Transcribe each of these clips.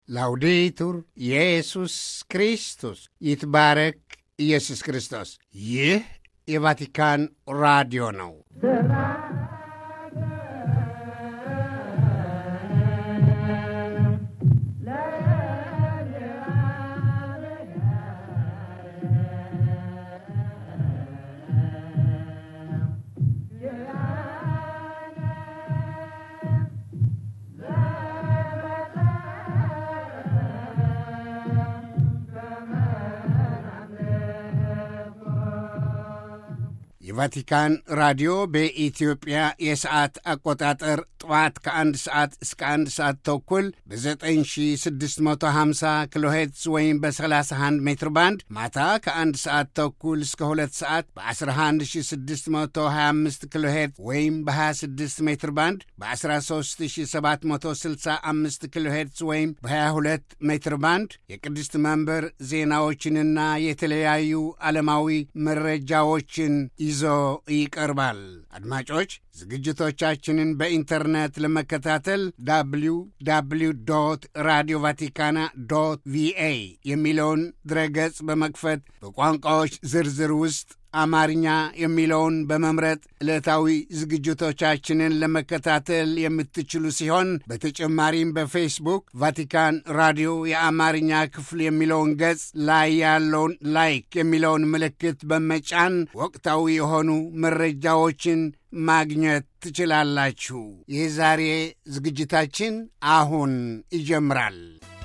ላውዴቱር ኢየሱስ ክርስቶስ ይትባረክ ኢየሱስ ክርስቶስ። ይህ የቫቲካን ራዲዮ ነው። የቫቲካን ራዲዮ በኢትዮጵያ የሰዓት አቆጣጠር ጠዋት ከአንድ ሰዓት እስከ አንድ ሰዓት ተኩል በ9650 ኪሎ ሄርትዝ ወይም በ31 ሜትር ባንድ ማታ ከአንድ ሰዓት ተኩል እስከ ሁለት ሰዓት በ11625 ኪሎ ሄርትዝ ወይም በ26 ሜትር ባንድ በ13765 ኪሎ ሄርትዝ ወይም በ22 ሜትር ባንድ የቅድስት መንበር ዜናዎችንና የተለያዩ ዓለማዊ መረጃዎችን ይዞ ይቀርባል። አድማጮች ዝግጅቶቻችንን በኢንተርኔት ለመከታተል ዳብሊው ዳብሊው ዶት ራዲዮ ቫቲካና ዶት ቪኤ የሚለውን ድረገጽ በመክፈት በቋንቋዎች ዝርዝር ውስጥ አማርኛ የሚለውን በመምረጥ ዕለታዊ ዝግጅቶቻችንን ለመከታተል የምትችሉ ሲሆን በተጨማሪም በፌስቡክ ቫቲካን ራዲዮ የአማርኛ ክፍል የሚለውን ገጽ ላይ ያለውን ላይክ የሚለውን ምልክት በመጫን ወቅታዊ የሆኑ መረጃዎችን ማግኘት ትችላላችሁ። የዛሬ ዝግጅታችን አሁን ይጀምራል።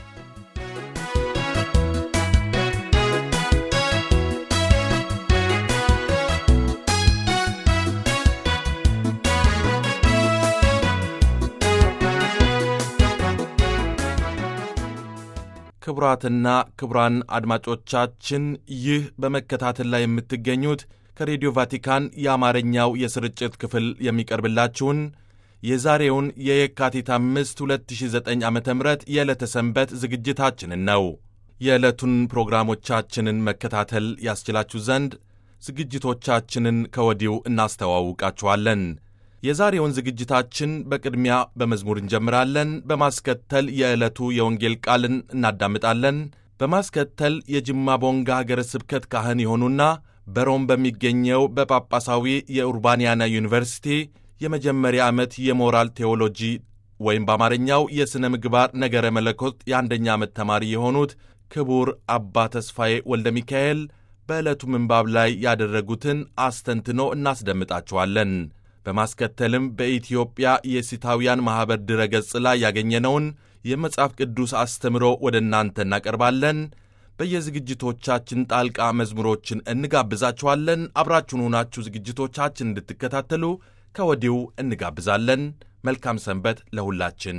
ክቡራትና ክቡራን አድማጮቻችን ይህ በመከታተል ላይ የምትገኙት ከሬዲዮ ቫቲካን የአማርኛው የስርጭት ክፍል የሚቀርብላችሁን የዛሬውን የየካቲት አምስት 2009 ዓ ም የዕለተ ሰንበት ዝግጅታችንን ነው። የዕለቱን ፕሮግራሞቻችንን መከታተል ያስችላችሁ ዘንድ ዝግጅቶቻችንን ከወዲሁ እናስተዋውቃችኋለን። የዛሬውን ዝግጅታችን በቅድሚያ በመዝሙር እንጀምራለን። በማስከተል የዕለቱ የወንጌል ቃልን እናዳምጣለን። በማስከተል የጅማ ቦንጋ ሀገረ ስብከት ካህን የሆኑና በሮም በሚገኘው በጳጳሳዊ የኡርባንያና ዩኒቨርሲቲ የመጀመሪያ ዓመት የሞራል ቴዎሎጂ ወይም በአማርኛው የሥነ ምግባር ነገረ መለኮት የአንደኛ ዓመት ተማሪ የሆኑት ክቡር አባ ተስፋዬ ወልደ ሚካኤል በዕለቱ ምንባብ ላይ ያደረጉትን አስተንትኖ እናስደምጣችኋለን። በማስከተልም በኢትዮጵያ የሲታውያን ማኅበር ድረ ገጽ ላይ ያገኘነውን የመጽሐፍ ቅዱስ አስተምሮ ወደ እናንተ እናቀርባለን። በየዝግጅቶቻችን ጣልቃ መዝሙሮችን እንጋብዛችኋለን። አብራችሁን ሆናችሁ ዝግጅቶቻችን እንድትከታተሉ ከወዲሁ እንጋብዛለን። መልካም ሰንበት ለሁላችን።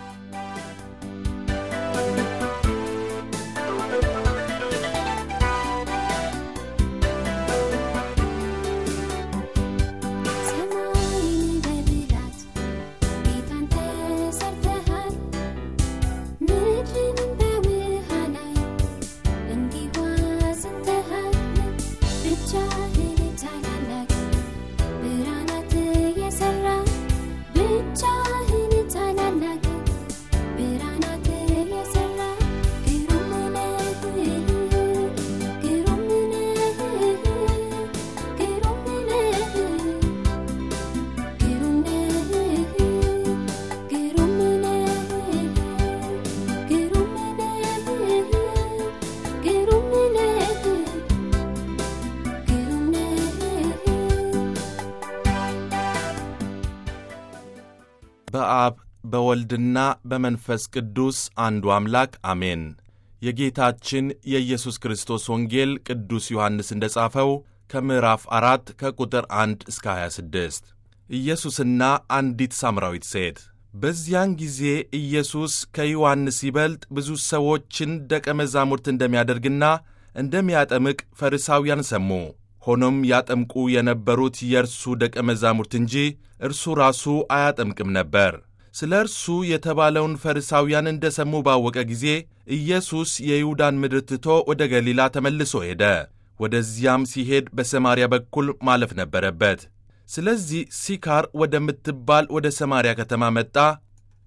በአብ በወልድና በመንፈስ ቅዱስ አንዱ አምላክ አሜን። የጌታችን የኢየሱስ ክርስቶስ ወንጌል ቅዱስ ዮሐንስ እንደ ጻፈው ከምዕራፍ አራት ከቁጥር አንድ እስከ 26 ኢየሱስና አንዲት ሳምራዊት ሴት። በዚያን ጊዜ ኢየሱስ ከዮሐንስ ይበልጥ ብዙ ሰዎችን ደቀ መዛሙርት እንደሚያደርግና እንደሚያጠምቅ ፈሪሳውያን ሰሙ። ሆኖም ያጠምቁ የነበሩት የእርሱ ደቀ መዛሙርት እንጂ እርሱ ራሱ አያጠምቅም ነበር። ስለ እርሱ የተባለውን ፈሪሳውያን እንደ ሰሙ ባወቀ ጊዜ ኢየሱስ የይሁዳን ምድር ትቶ ወደ ገሊላ ተመልሶ ሄደ። ወደዚያም ሲሄድ በሰማርያ በኩል ማለፍ ነበረበት። ስለዚህ ሲካር ወደምትባል ወደ ሰማርያ ከተማ መጣ።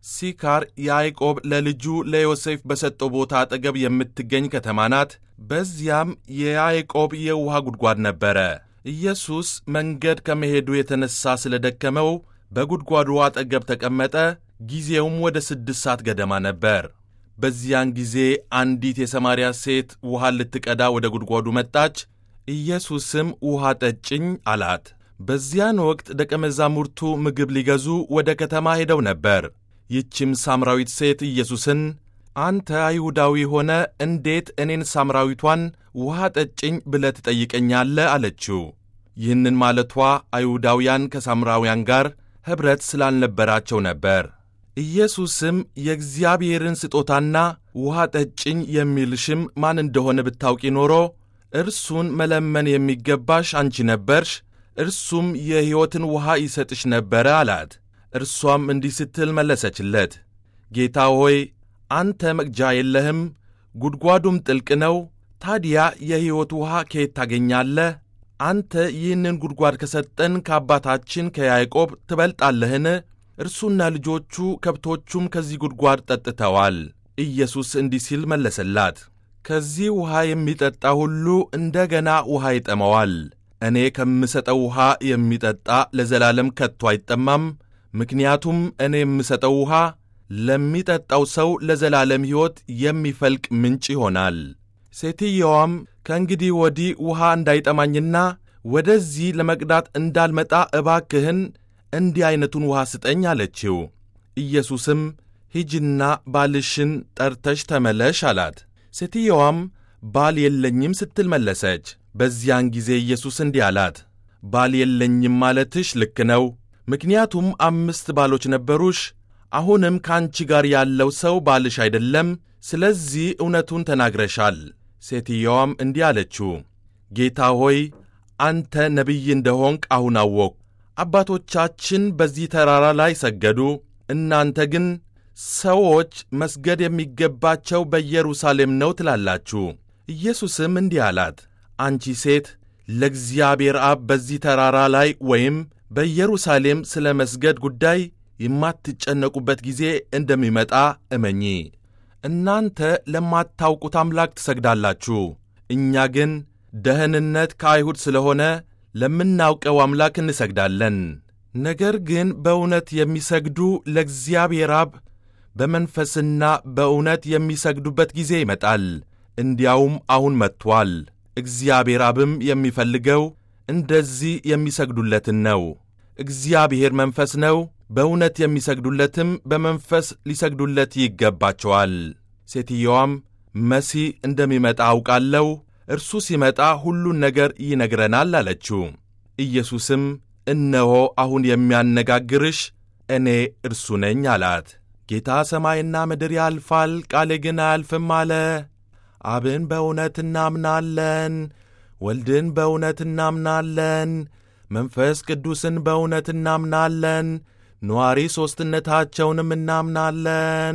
ሲካር ያዕቆብ ለልጁ ለዮሴፍ በሰጠው ቦታ አጠገብ የምትገኝ ከተማ ናት። በዚያም የያዕቆብ የውሃ ጉድጓድ ነበረ። ኢየሱስ መንገድ ከመሄዱ የተነሣ ስለ ደከመው በጉድጓዱ አጠገብ ተቀመጠ። ጊዜውም ወደ ስድስት ሰዓት ገደማ ነበር። በዚያን ጊዜ አንዲት የሰማርያ ሴት ውሃ ልትቀዳ ወደ ጉድጓዱ መጣች። ኢየሱስም ውሃ ጠጭኝ አላት። በዚያን ወቅት ደቀ መዛሙርቱ ምግብ ሊገዙ ወደ ከተማ ሄደው ነበር። ይህችም ሳምራዊት ሴት ኢየሱስን አንተ አይሁዳዊ ሆነ እንዴት እኔን ሳምራዊቷን ውሃ ጠጭኝ ብለህ ትጠይቀኛለህ? አለችው። ይህንን ማለቷ አይሁዳውያን ከሳምራውያን ጋር ኅብረት ስላልነበራቸው ነበር። ኢየሱስም የእግዚአብሔርን ስጦታና ውሃ ጠጭኝ የሚልሽም ማን እንደሆነ ብታውቂ ኖሮ እርሱን መለመን የሚገባሽ አንቺ ነበርሽ፣ እርሱም የሕይወትን ውሃ ይሰጥሽ ነበረ አላት። እርሷም እንዲህ ስትል መለሰችለት፣ ጌታ ሆይ አንተ መቅጃ የለህም፣ ጉድጓዱም ጥልቅ ነው። ታዲያ የሕይወት ውሃ ከየት ታገኛለህ? አንተ ይህንን ጉድጓድ ከሰጠን ከአባታችን ከያዕቆብ ትበልጣለህን? እርሱና ልጆቹ ከብቶቹም ከዚህ ጉድጓድ ጠጥተዋል። ኢየሱስ እንዲህ ሲል መለሰላት፣ ከዚህ ውሃ የሚጠጣ ሁሉ እንደገና ውሃ ይጠመዋል። እኔ ከምሰጠው ውሃ የሚጠጣ ለዘላለም ከቶ አይጠማም። ምክንያቱም እኔ የምሰጠው ውሃ ለሚጠጣው ሰው ለዘላለም ሕይወት የሚፈልቅ ምንጭ ይሆናል። ሴትየዋም ከእንግዲህ ወዲህ ውሃ እንዳይጠማኝና ወደዚህ ለመቅዳት እንዳልመጣ እባክህን እንዲህ ዐይነቱን ውሃ ስጠኝ አለችው። ኢየሱስም ሂጂና ባልሽን ጠርተሽ ተመለሽ አላት። ሴትየዋም ባል የለኝም ስትል መለሰች። በዚያን ጊዜ ኢየሱስ እንዲህ አላት፣ ባል የለኝም ማለትሽ ልክ ነው። ምክንያቱም አምስት ባሎች ነበሩሽ። አሁንም ከአንቺ ጋር ያለው ሰው ባልሽ አይደለም። ስለዚህ እውነቱን ተናግረሻል። ሴትየዋም እንዲህ አለችው፣ ጌታ ሆይ አንተ ነቢይ እንደሆንክ አሁን አወቅሁ። አባቶቻችን በዚህ ተራራ ላይ ሰገዱ፣ እናንተ ግን ሰዎች መስገድ የሚገባቸው በኢየሩሳሌም ነው ትላላችሁ። ኢየሱስም እንዲህ አላት፣ አንቺ ሴት ለእግዚአብሔር አብ በዚህ ተራራ ላይ ወይም በኢየሩሳሌም ስለ መስገድ ጉዳይ የማትጨነቁበት ጊዜ እንደሚመጣ እመኚ። እናንተ ለማታውቁት አምላክ ትሰግዳላችሁ፣ እኛ ግን ደህንነት ከአይሁድ ስለሆነ ለምናውቀው አምላክ እንሰግዳለን። ነገር ግን በእውነት የሚሰግዱ ለእግዚአብሔር አብ በመንፈስና በእውነት የሚሰግዱበት ጊዜ ይመጣል፣ እንዲያውም አሁን መጥቶአል። እግዚአብሔር አብም የሚፈልገው እንደዚህ የሚሰግዱለትን ነው። እግዚአብሔር መንፈስ ነው፣ በእውነት የሚሰግዱለትም በመንፈስ ሊሰግዱለት ይገባቸዋል። ሴትየዋም መሲህ እንደሚመጣ አውቃለሁ፣ እርሱ ሲመጣ ሁሉን ነገር ይነግረናል አለችው። ኢየሱስም እነሆ አሁን የሚያነጋግርሽ እኔ እርሱ ነኝ አላት። ጌታ ሰማይና ምድር ያልፋል፣ ቃሌ ግን አያልፍም አለ። አብን በእውነት እናምናለን፣ ወልድን በእውነት እናምናለን፣ መንፈስ ቅዱስን በእውነት እናምናለን፣ ነዋሪ ሦስትነታቸውንም እናምናለን።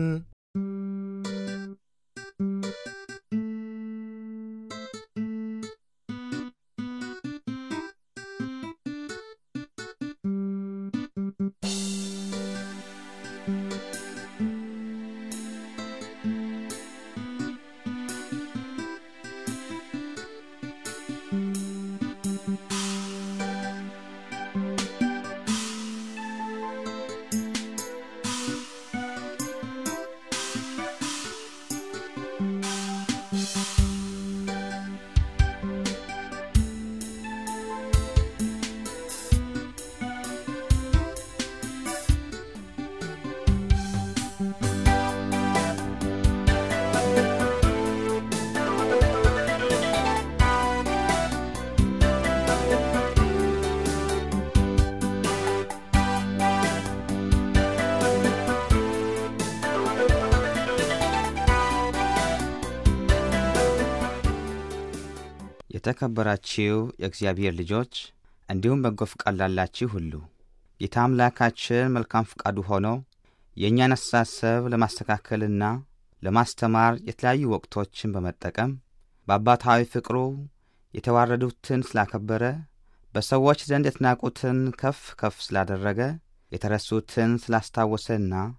የተከበራችሁ የእግዚአብሔር ልጆች እንዲሁም በጎ ፍቃድ ላላችሁ ሁሉ ጌታ አምላካችን መልካም ፍቃዱ ሆኖ የእኛን አስተሳሰብ ለማስተካከልና ለማስተማር የተለያዩ ወቅቶችን በመጠቀም በአባታዊ ፍቅሩ የተዋረዱትን ስላከበረ በሰዎች ዘንድ የተናቁትን ከፍ ከፍ ስላደረገ የተረሱትን ስላስታወሰና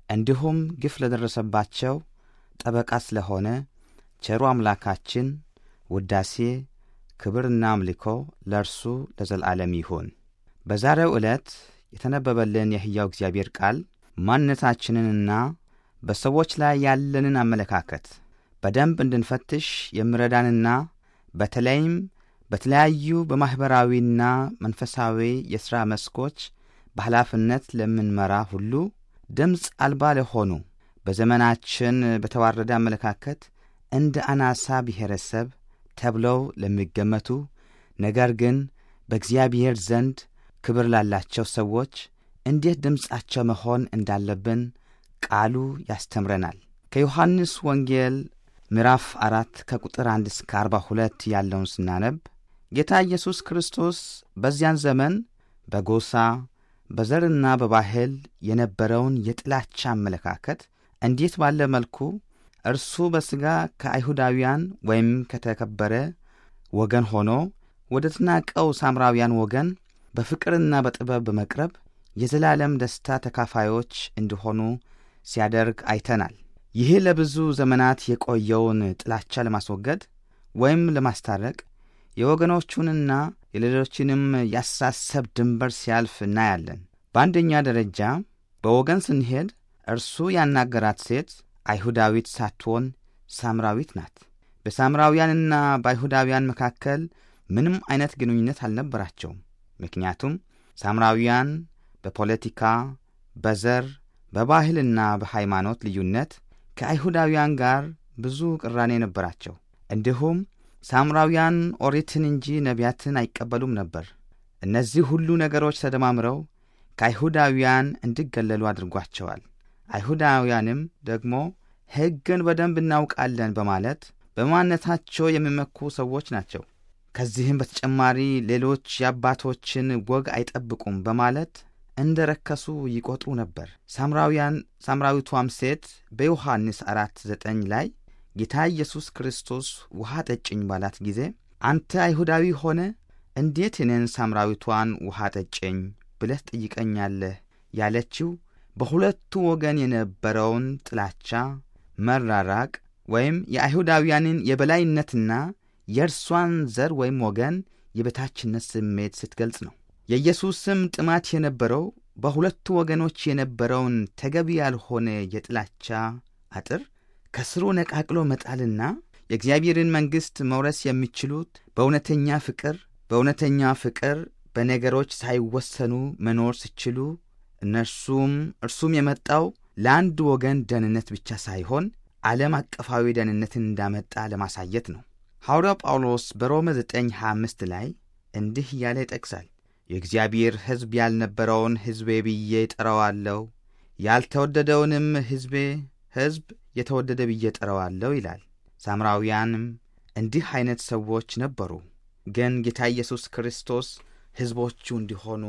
እንዲሁም ግፍ ለደረሰባቸው ጠበቃ ስለሆነ ቸሩ አምላካችን ውዳሴ ክብርና አምልኮ ለእርሱ ለዘላለም ይሁን። በዛሬው ዕለት የተነበበልን የሕያው እግዚአብሔር ቃል ማንነታችንንና በሰዎች ላይ ያለንን አመለካከት በደንብ እንድንፈትሽ የሚረዳንና በተለይም በተለያዩ በማኅበራዊና መንፈሳዊ የሥራ መስኮች በኃላፊነት ለምንመራ ሁሉ ድምፅ አልባ ለሆኑ በዘመናችን በተዋረደ አመለካከት እንደ አናሳ ብሔረሰብ ተብለው ለሚገመቱ ነገር ግን በእግዚአብሔር ዘንድ ክብር ላላቸው ሰዎች እንዴት ድምፃቸው መሆን እንዳለብን ቃሉ ያስተምረናል። ከዮሐንስ ወንጌል ምዕራፍ አራት ከቁጥር አንድ እስከ አርባ ሁለት ያለውን ስናነብ ጌታ ኢየሱስ ክርስቶስ በዚያን ዘመን በጎሳ በዘርና በባህል የነበረውን የጥላቻ አመለካከት እንዴት ባለ መልኩ እርሱ በሥጋ ከአይሁዳውያን ወይም ከተከበረ ወገን ሆኖ ወደ ተናቀው ሳምራውያን ወገን በፍቅርና በጥበብ በመቅረብ የዘላለም ደስታ ተካፋዮች እንዲሆኑ ሲያደርግ አይተናል። ይህ ለብዙ ዘመናት የቆየውን ጥላቻ ለማስወገድ ወይም ለማስታረቅ የወገኖቹንና የሌሎችንም ያሳሰብ ድንበር ሲያልፍ እናያለን። በአንደኛ ደረጃ በወገን ስንሄድ እርሱ ያናገራት ሴት አይሁዳዊት ሳትሆን ሳምራዊት ናት። በሳምራውያንና በአይሁዳውያን መካከል ምንም አይነት ግንኙነት አልነበራቸውም። ምክንያቱም ሳምራውያን በፖለቲካ፣ በዘር፣ በባህልና በሃይማኖት ልዩነት ከአይሁዳውያን ጋር ብዙ ቅራኔ ነበራቸው። እንዲሁም ሳምራውያን ኦሪትን እንጂ ነቢያትን አይቀበሉም ነበር። እነዚህ ሁሉ ነገሮች ተደማምረው ከአይሁዳውያን እንዲገለሉ አድርጓቸዋል። አይሁዳውያንም ደግሞ ሕግን በደንብ እናውቃለን በማለት በማንነታቸው የሚመኩ ሰዎች ናቸው። ከዚህም በተጨማሪ ሌሎች የአባቶችን ወግ አይጠብቁም በማለት እንደ ረከሱ ይቆጥሩ ነበር። ሳምራውያን ሳምራዊቷም ሴት በዮሐንስ አራት ዘጠኝ ላይ ጌታ ኢየሱስ ክርስቶስ ውሃ ጠጭኝ ባላት ጊዜ አንተ አይሁዳዊ ሆነ እንዴት እኔን ሳምራዊቷን ውሃ ጠጭኝ ብለህ ጠይቀኛለህ ያለችው በሁለቱ ወገን የነበረውን ጥላቻ፣ መራራቅ ወይም የአይሁዳውያንን የበላይነትና የእርሷን ዘር ወይም ወገን የበታችነት ስሜት ስትገልጽ ነው። የኢየሱስም ጥማት የነበረው በሁለቱ ወገኖች የነበረውን ተገቢ ያልሆነ የጥላቻ አጥር ከስሩ ነቃቅሎ መጣልና የእግዚአብሔርን መንግሥት መውረስ የሚችሉት በእውነተኛ ፍቅር በእውነተኛ ፍቅር በነገሮች ሳይወሰኑ መኖር ሲችሉ እነርሱም እርሱም የመጣው ለአንድ ወገን ደህንነት ብቻ ሳይሆን ዓለም አቀፋዊ ደህንነትን እንዳመጣ ለማሳየት ነው። ሐዋርያው ጳውሎስ በሮሜ 9:25 ላይ እንዲህ እያለ ይጠቅሳል። የእግዚአብሔር ሕዝብ ያልነበረውን ሕዝቤ ብዬ ጠራዋለሁ፣ ያልተወደደውንም ሕዝቤ ሕዝብ የተወደደ ብዬ ጠራዋለሁ ይላል። ሳምራውያንም እንዲህ ዐይነት ሰዎች ነበሩ። ግን ጌታ ኢየሱስ ክርስቶስ ሕዝቦቹ እንዲሆኑ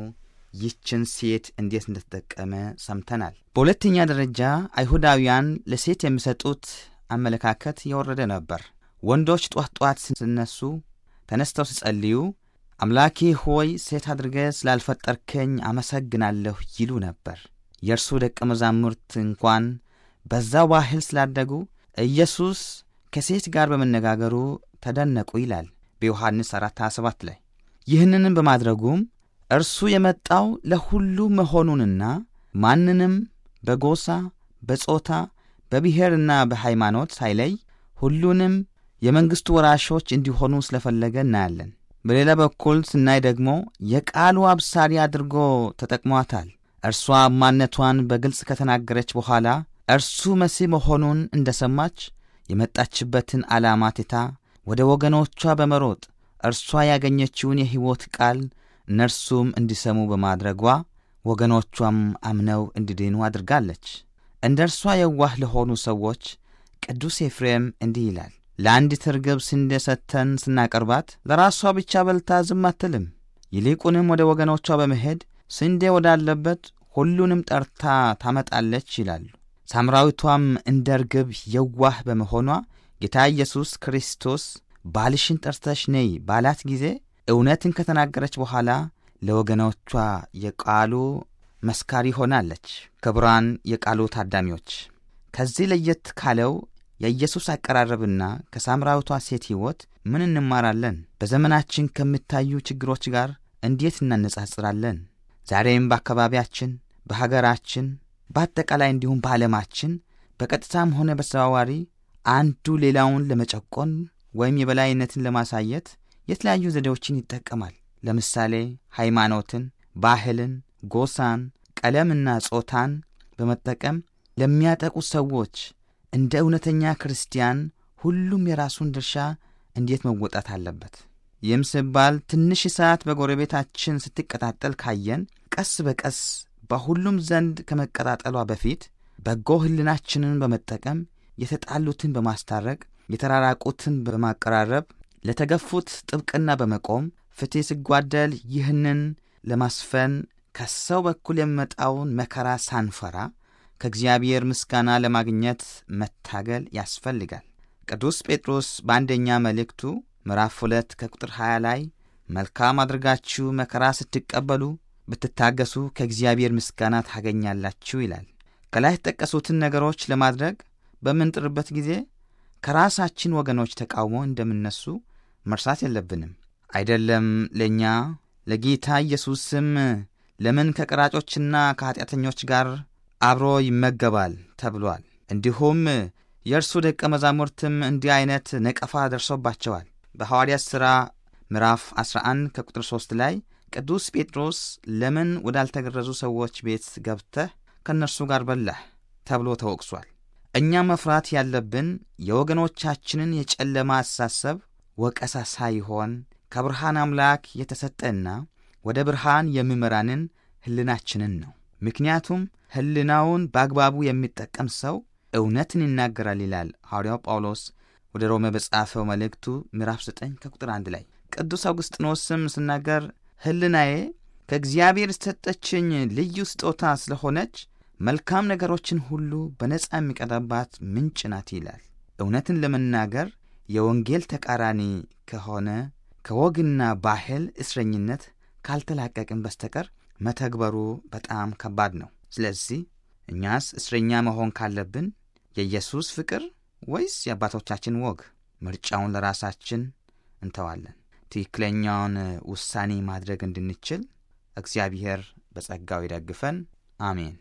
ይችን ሴት እንዴት እንደተጠቀመ ሰምተናል። በሁለተኛ ደረጃ አይሁዳውያን ለሴት የሚሰጡት አመለካከት የወረደ ነበር። ወንዶች ጧት ጧት ሲነሱ ተነስተው ሲጸልዩ አምላኬ ሆይ ሴት አድርገ ስላልፈጠርከኝ አመሰግናለሁ ይሉ ነበር። የእርሱ ደቀ መዛሙርት እንኳን በዛው ባህል ስላደጉ ኢየሱስ ከሴት ጋር በመነጋገሩ ተደነቁ ይላል በዮሐንስ 4 27 ላይ። ይህንንም በማድረጉም እርሱ የመጣው ለሁሉ መሆኑንና ማንንም በጎሳ በጾታ በብሔርና በሃይማኖት ሳይለይ ሁሉንም የመንግሥቱ ወራሾች እንዲሆኑ ስለፈለገ እናያለን። በሌላ በኩል ስናይ ደግሞ የቃሉ አብሳሪ አድርጎ ተጠቅሟታል። እርሷ ማንነቷን በግልጽ ከተናገረች በኋላ እርሱ መሲህ መሆኑን እንደ ሰማች የመጣችበትን ዓላማ ትታ ወደ ወገኖቿ በመሮጥ እርሷ ያገኘችውን የሕይወት ቃል እነርሱም እንዲሰሙ በማድረጓ ወገኖቿም አምነው እንዲድኑ አድርጋለች። እንደ እርሷ የዋህ ለሆኑ ሰዎች ቅዱስ ኤፍሬም እንዲህ ይላል፣ ለአንዲት ርግብ ስንዴ ሰጥተን ስናቀርባት ለራሷ ብቻ በልታ ዝም አትልም። ይልቁንም ወደ ወገኖቿ በመሄድ ስንዴ ወዳለበት ሁሉንም ጠርታ ታመጣለች ይላሉ። ሳምራዊቷም እንደ ርግብ የዋህ በመሆኗ ጌታ ኢየሱስ ክርስቶስ ባልሽን ጠርተሽ ነይ ባላት ጊዜ እውነትን ከተናገረች በኋላ ለወገኖቿ የቃሉ መስካሪ ሆናለች። ክቡራን የቃሉ ታዳሚዎች ከዚህ ለየት ካለው የኢየሱስ አቀራረብና ከሳምራዊቷ ሴት ሕይወት ምን እንማራለን? በዘመናችን ከሚታዩ ችግሮች ጋር እንዴት እናነጻጽራለን? ዛሬም በአካባቢያችን፣ በሀገራችን፣ በአጠቃላይ እንዲሁም በዓለማችን በቀጥታም ሆነ በተዘዋዋሪ አንዱ ሌላውን ለመጨቆን ወይም የበላይነትን ለማሳየት የተለያዩ ዘዴዎችን ይጠቀማል። ለምሳሌ ሃይማኖትን፣ ባህልን፣ ጎሳን፣ ቀለምና ጾታን በመጠቀም ለሚያጠቁ ሰዎች እንደ እውነተኛ ክርስቲያን ሁሉም የራሱን ድርሻ እንዴት መወጣት አለበት? ይህም ሲባል ትንሽ እሳት በጎረቤታችን ስትቀጣጠል ካየን ቀስ በቀስ በሁሉም ዘንድ ከመቀጣጠሏ በፊት በጎ ሕሊናችንን በመጠቀም የተጣሉትን በማስታረቅ የተራራቁትን በማቀራረብ ለተገፉት ጥብቅና በመቆም ፍትሕ ሲጓደል ይህንን ለማስፈን ከሰው በኩል የሚመጣውን መከራ ሳንፈራ ከእግዚአብሔር ምስጋና ለማግኘት መታገል ያስፈልጋል። ቅዱስ ጴጥሮስ በአንደኛ መልእክቱ ምዕራፍ ሁለት ከቁጥር 20 ላይ መልካም አድርጋችሁ መከራ ስትቀበሉ ብትታገሱ ከእግዚአብሔር ምስጋና ታገኛላችሁ ይላል። ከላይ የተጠቀሱትን ነገሮች ለማድረግ በምንጥርበት ጊዜ ከራሳችን ወገኖች ተቃውሞ እንደምነሱ መርሳት የለብንም። አይደለም ለእኛ ለጌታ ኢየሱስም ለምን ከቀራጮችና ከኀጢአተኞች ጋር አብሮ ይመገባል ተብሏል። እንዲሁም የእርሱ ደቀ መዛሙርትም እንዲህ ዐይነት ነቀፋ ደርሶባቸዋል። በሐዋርያት ሥራ ምዕራፍ 11 ከቁጥር 3 ላይ ቅዱስ ጴጥሮስ ለምን ወዳልተገረዙ ሰዎች ቤት ገብተህ ከእነርሱ ጋር በላህ ተብሎ ተወቅሷል። እኛ መፍራት ያለብን የወገኖቻችንን የጨለማ አስተሳሰብ ወቀሳ ሳይሆን ከብርሃን አምላክ የተሰጠና ወደ ብርሃን የሚመራንን ሕሊናችንን ነው። ምክንያቱም ሕሊናውን በአግባቡ የሚጠቀም ሰው እውነትን ይናገራል ይላል ሐዋርያው ጳውሎስ ወደ ሮሜ በጻፈው መልእክቱ ምዕራፍ 9 ከቁጥር 1 ላይ። ቅዱስ አውግስጢኖስም ስናገር ሕሊናዬ ከእግዚአብሔር የተሰጠችኝ ልዩ ስጦታ ስለሆነች መልካም ነገሮችን ሁሉ በነጻ የሚቀዳባት ምንጭ ናት ይላል። እውነትን ለመናገር የወንጌል ተቃራኒ ከሆነ ከወግና ባህል እስረኝነት ካልተላቀቅን በስተቀር መተግበሩ በጣም ከባድ ነው። ስለዚህ እኛስ እስረኛ መሆን ካለብን የኢየሱስ ፍቅር ወይስ የአባቶቻችን ወግ? ምርጫውን ለራሳችን እንተዋለን። ትክክለኛውን ውሳኔ ማድረግ እንድንችል እግዚአብሔር በጸጋው ይደግፈን። አሜን።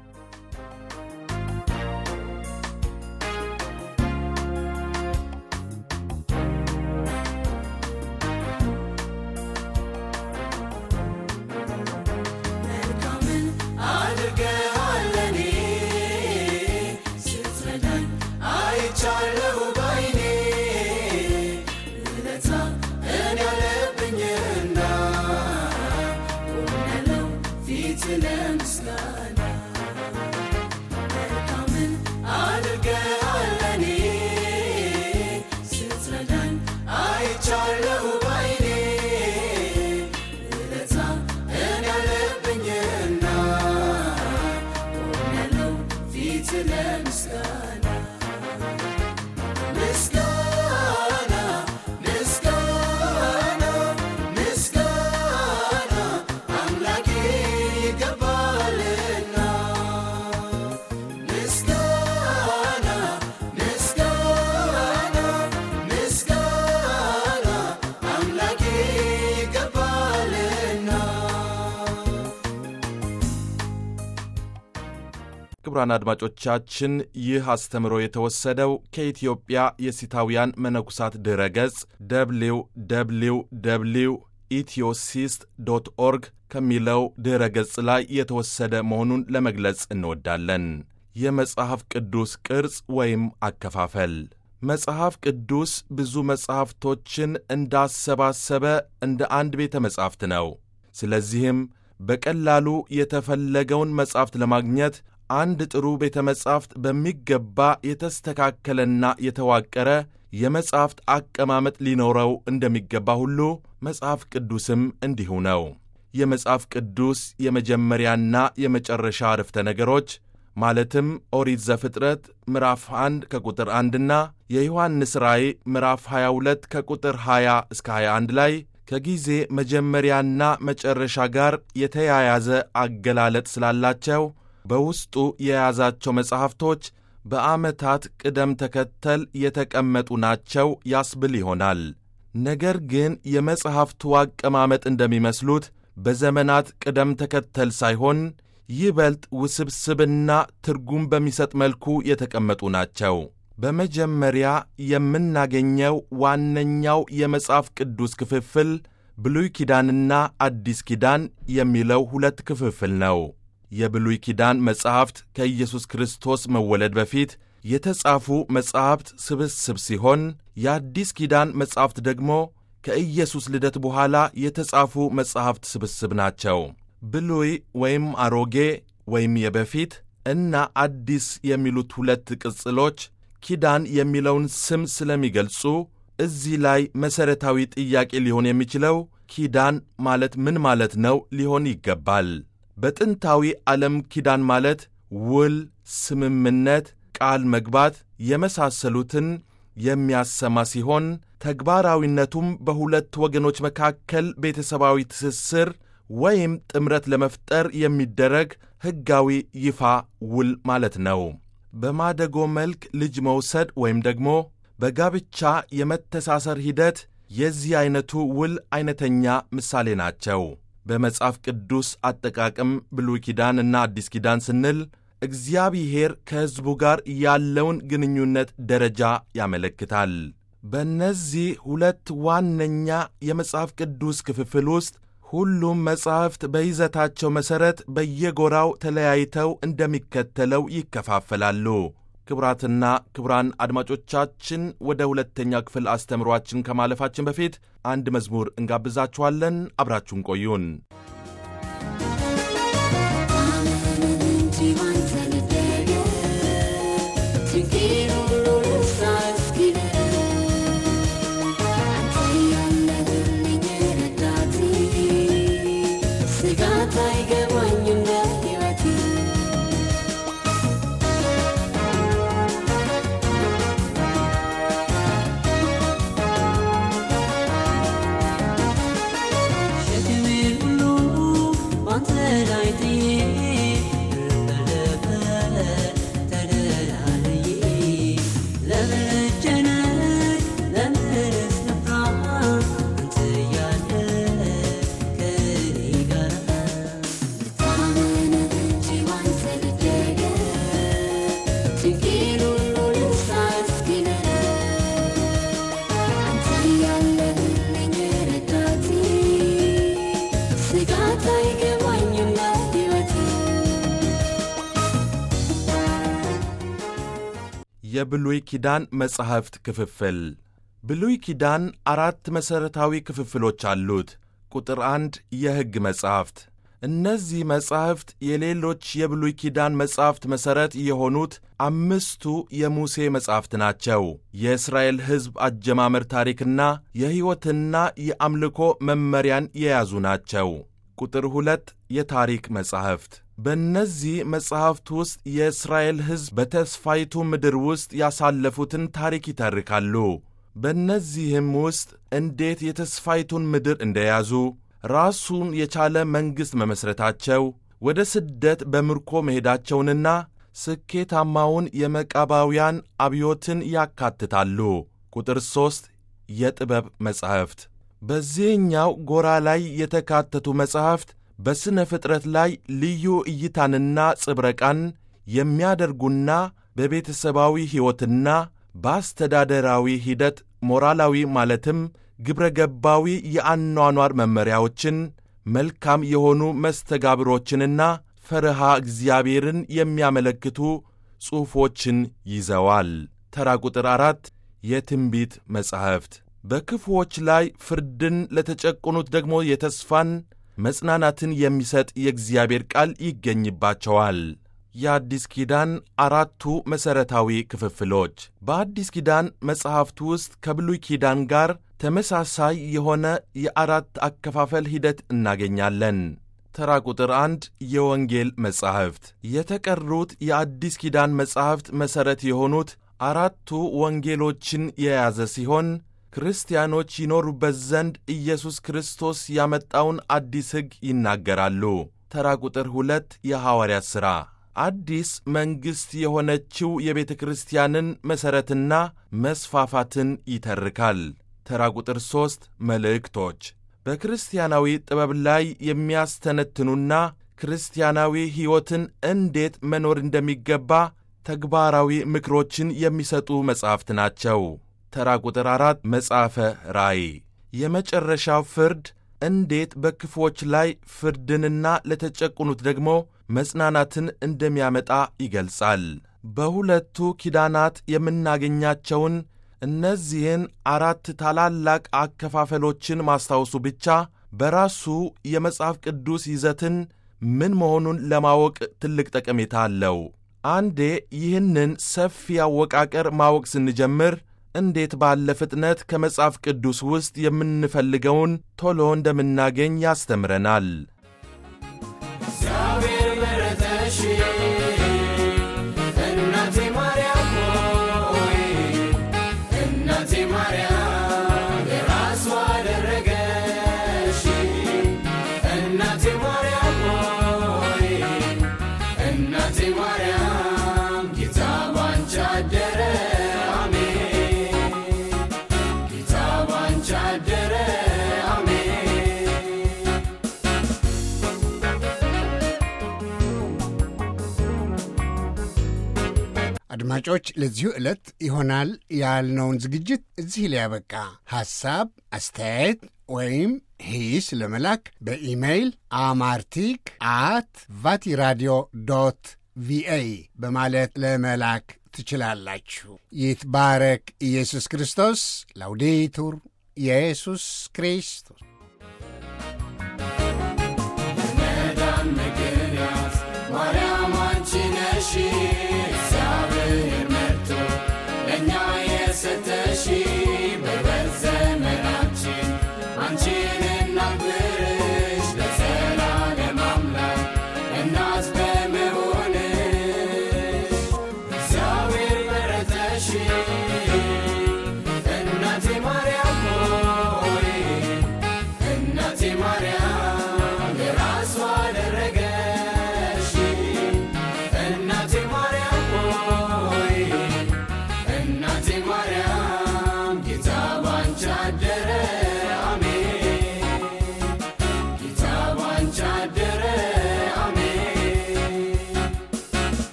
ክቡራን አድማጮቻችን ይህ አስተምሮ የተወሰደው ከኢትዮጵያ የሲታውያን መነኩሳት ድረ ገጽ ደብሊው ደብሊው ደብሊው ኢትዮሲስት ዶት ኦርግ ከሚለው ድረ ገጽ ላይ የተወሰደ መሆኑን ለመግለጽ እንወዳለን። የመጽሐፍ ቅዱስ ቅርጽ ወይም አከፋፈል መጽሐፍ ቅዱስ ብዙ መጽሐፍቶችን እንዳሰባሰበ እንደ አንድ ቤተ መጻሕፍት ነው። ስለዚህም በቀላሉ የተፈለገውን መጻሕፍት ለማግኘት አንድ ጥሩ ቤተ መጻሕፍት በሚገባ የተስተካከለና የተዋቀረ የመጻሕፍት አቀማመጥ ሊኖረው እንደሚገባ ሁሉ መጽሐፍ ቅዱስም እንዲሁ ነው። የመጽሐፍ ቅዱስ የመጀመሪያና የመጨረሻ አረፍተ ነገሮች ማለትም ኦሪት ዘፍጥረት ምዕራፍ 1 ከቁጥር 1ና የዮሐንስ ራእይ ምዕራፍ 22 ከቁጥር 20 እስከ 21 ላይ ከጊዜ መጀመሪያና መጨረሻ ጋር የተያያዘ አገላለጥ ስላላቸው በውስጡ የያዛቸው መጻሕፍቶች በዓመታት ቅደም ተከተል የተቀመጡ ናቸው ያስብል ይሆናል። ነገር ግን የመጽሐፍቱ አቀማመጥ እንደሚመስሉት በዘመናት ቅደም ተከተል ሳይሆን ይበልጥ ውስብስብና ትርጉም በሚሰጥ መልኩ የተቀመጡ ናቸው። በመጀመሪያ የምናገኘው ዋነኛው የመጽሐፍ ቅዱስ ክፍፍል ብሉይ ኪዳንና አዲስ ኪዳን የሚለው ሁለት ክፍፍል ነው። የብሉይ ኪዳን መጻሕፍት ከኢየሱስ ክርስቶስ መወለድ በፊት የተጻፉ መጻሕፍት ስብስብ ሲሆን የአዲስ ኪዳን መጻሕፍት ደግሞ ከኢየሱስ ልደት በኋላ የተጻፉ መጻሕፍት ስብስብ ናቸው። ብሉይ ወይም አሮጌ ወይም የበፊት እና አዲስ የሚሉት ሁለት ቅጽሎች ኪዳን የሚለውን ስም ስለሚገልጹ እዚህ ላይ መሠረታዊ ጥያቄ ሊሆን የሚችለው ኪዳን ማለት ምን ማለት ነው ሊሆን ይገባል። በጥንታዊ ዓለም ኪዳን ማለት ውል፣ ስምምነት፣ ቃል መግባት የመሳሰሉትን የሚያሰማ ሲሆን ተግባራዊነቱም በሁለት ወገኖች መካከል ቤተሰባዊ ትስስር ወይም ጥምረት ለመፍጠር የሚደረግ ሕጋዊ ይፋ ውል ማለት ነው። በማደጎ መልክ ልጅ መውሰድ ወይም ደግሞ በጋብቻ የመተሳሰር ሂደት የዚህ ዐይነቱ ውል ዐይነተኛ ምሳሌ ናቸው። በመጽሐፍ ቅዱስ አጠቃቀም ብሉይ ኪዳን እና አዲስ ኪዳን ስንል እግዚአብሔር ከሕዝቡ ጋር ያለውን ግንኙነት ደረጃ ያመለክታል። በእነዚህ ሁለት ዋነኛ የመጽሐፍ ቅዱስ ክፍፍል ውስጥ ሁሉም መጻሕፍት በይዘታቸው መሠረት በየጎራው ተለያይተው እንደሚከተለው ይከፋፈላሉ። ክቡራትና ክቡራን አድማጮቻችን ወደ ሁለተኛው ክፍል አስተምሯችን ከማለፋችን በፊት አንድ መዝሙር እንጋብዛችኋለን። አብራችሁን ቆዩን። የብሉይ ኪዳን መጻሕፍት ክፍፍል ብሉይ ኪዳን አራት መሠረታዊ ክፍፍሎች አሉት። ቁጥር አንድ የሕግ መጻሕፍት። እነዚህ መጻሕፍት የሌሎች የብሉይ ኪዳን መጻሕፍት መሠረት የሆኑት አምስቱ የሙሴ መጻሕፍት ናቸው። የእስራኤል ሕዝብ አጀማመር ታሪክና የሕይወትና የአምልኮ መመሪያን የያዙ ናቸው። ቁጥር ሁለት የታሪክ መጻሕፍት በእነዚህ መጻሕፍት ውስጥ የእስራኤል ሕዝብ በተስፋይቱ ምድር ውስጥ ያሳለፉትን ታሪክ ይተርካሉ። በእነዚህም ውስጥ እንዴት የተስፋይቱን ምድር እንደያዙ፣ ራሱን የቻለ መንግሥት መመሥረታቸው፣ ወደ ስደት በምርኮ መሄዳቸውንና ስኬታማውን የመቃባውያን አብዮትን ያካትታሉ። ቁጥር ሦስት የጥበብ መጻሕፍት በዚህኛው ጎራ ላይ የተካተቱ መጻሕፍት በሥነ ፍጥረት ላይ ልዩ እይታንና ጽብረቃን የሚያደርጉና በቤተሰባዊ ሕይወትና በአስተዳደራዊ ሂደት ሞራላዊ ማለትም ግብረ ገባዊ የአኗኗር መመሪያዎችን፣ መልካም የሆኑ መስተጋብሮችንና ፈርሃ እግዚአብሔርን የሚያመለክቱ ጽሑፎችን ይዘዋል። ተራ ቁጥር አራት የትንቢት መጻሕፍት በክፉዎች ላይ ፍርድን ለተጨቆኑት ደግሞ የተስፋን መጽናናትን የሚሰጥ የእግዚአብሔር ቃል ይገኝባቸዋል። የአዲስ ኪዳን አራቱ መሠረታዊ ክፍፍሎች በአዲስ ኪዳን መጽሐፍት ውስጥ ከብሉይ ኪዳን ጋር ተመሳሳይ የሆነ የአራት አከፋፈል ሂደት እናገኛለን። ተራ ቁጥር አንድ የወንጌል መጻሕፍት የተቀሩት የአዲስ ኪዳን መጻሕፍት መሠረት የሆኑት አራቱ ወንጌሎችን የያዘ ሲሆን ክርስቲያኖች ይኖሩበት ዘንድ ኢየሱስ ክርስቶስ ያመጣውን አዲስ ሕግ ይናገራሉ። ተራ ቁጥር ሁለት የሐዋርያት ሥራ አዲስ መንግሥት የሆነችው የቤተ ክርስቲያንን መሠረትና መስፋፋትን ይተርካል። ተራ ቁጥር ሦስት መልእክቶች በክርስቲያናዊ ጥበብ ላይ የሚያስተነትኑና ክርስቲያናዊ ሕይወትን እንዴት መኖር እንደሚገባ ተግባራዊ ምክሮችን የሚሰጡ መጻሕፍት ናቸው። ተራ ቁጥር አራት መጽሐፈ ራእይ የመጨረሻው ፍርድ እንዴት በክፉዎች ላይ ፍርድንና ለተጨቁኑት ደግሞ መጽናናትን እንደሚያመጣ ይገልጻል። በሁለቱ ኪዳናት የምናገኛቸውን እነዚህን አራት ታላላቅ አከፋፈሎችን ማስታወሱ ብቻ በራሱ የመጽሐፍ ቅዱስ ይዘትን ምን መሆኑን ለማወቅ ትልቅ ጠቀሜታ አለው። አንዴ ይህንን ሰፊ አወቃቀር ማወቅ ስንጀምር እንዴት ባለ ፍጥነት ከመጽሐፍ ቅዱስ ውስጥ የምንፈልገውን ቶሎ እንደምናገኝ ያስተምረናል። እግዚአብሔር መረጠሽ እናቴ ማርያም ሆይ እናቴ ማርያም የራሱ አደረገሽ እናቴ ማርያም ሆይ እናቴ ማርያም ጌታ ባንቺ አደረ አሜን ጌታ ባንቺ አደረ አሜን አድማጮች ለዚሁ ዕለት ይሆናል ያልነውን ዝግጅት እዚህ ላይ ያበቃ። ሐሳብ፣ አስተያየት ወይም ሂስ ለመላክ በኢሜይል አማርቲክ አት ቫቲራዲዮ ዶት ቪኦኤ በማለት ለመላክ ትችላላችሁ። ይትባረክ ኢየሱስ ክርስቶስ። ላውዴቱር ኢየሱስ ክርስቶስ